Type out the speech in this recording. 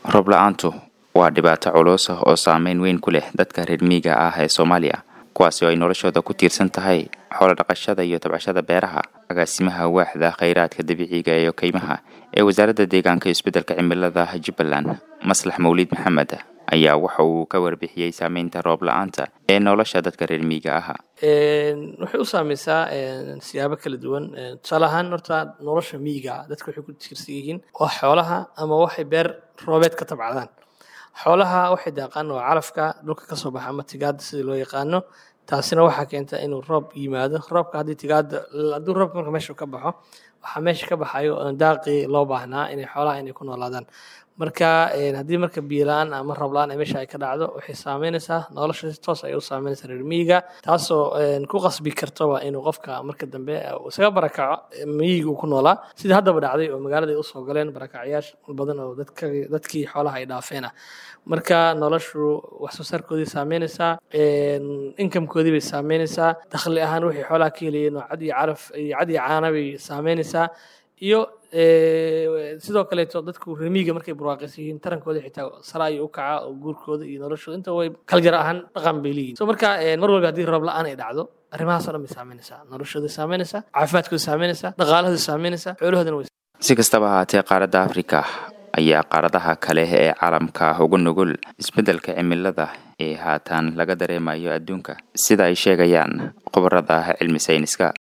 roob la-aantu waa dhibaato culus ah oo saameyn weyn ku leh dadka reer miyiga ah ee soomaaliya kuwaasi oo ay noloshooda ku tiirsan tahay xoolo dhaqashada iyo tabcashada beeraha agaasimaha waaxda khayraadka dabiiciga iyo kaymaha ee wasaaradda deegaanka iyo isbeddelka cimilada jubbaland maslax mawliid maxamed ayaa waxa uu ka warbixiyey saameynta roob la-aanta ee nolosha dadka reer miyiga ah waxay u saameysaa siyaabo kala duwan tusaale ahaan horta nolosha miyiga dadka waxay ku tiirsan yihiin waa xoolaha ama waxay beer roobeed ka tabcadaan xoolaha waxay daaqaan waa calafka dhulka kasoo baxa ama tigaada sidii loo yaqaano taasina waxaa keenta inuu roob yimaado roobka haddii tigaada hadduu roobka marka meesha ka baxo waxaa meesha ka baxayo daaqii loo baahnaa inay xoolaha inay ku noolaadaan marka haddii marka biyola-aan ama roob-la-aan ay meesha ay ka dhacdo waxay saameynaysaa nolosha si toos ay u saameynaysaa reer miyiga taasoo ku qasbi kartaba inuu qofka marka dambe isaga barakaco miyiga uu ku noolaa sidii haddaba dhacday oo magaalada ay usoo galeen barakacyaasha badan oo dadka dadkii xoolaha ay dhaafeen ah marka noloshu wax soo saarkoodii saameynaysaa inkamkoodii bay saameynaysaa dakhli ahaan wixii xoolaha ka helayeen oo cad iyo caraf iyo cad iyo caana bay saameynaysaa iyo sidoo kaleeto dadku remiga markay barwaaqaysan yihiin tarankooda xitaa sara ayuu u kaca oo guurkooda iyo noloshooda inta way kaljar ahaan dhaqan bay leeyihin so marka mar walba haddii roob la-aan ay dhacdo arrimahaas oo dhan bay saameynaysaa noloshooda saameynaysaa caafimaadkooda saameynaysaa dhaqaalahooda saameynaysaa xoolahoodana way si kastaba ahaatee qaaradda afrika ayaa qaaradaha kale ee caalamka ugu nugul isbeddelka cimilada ee haatan laga dareemayo adduunka sida ay sheegayaan khubarada cilmi sayniska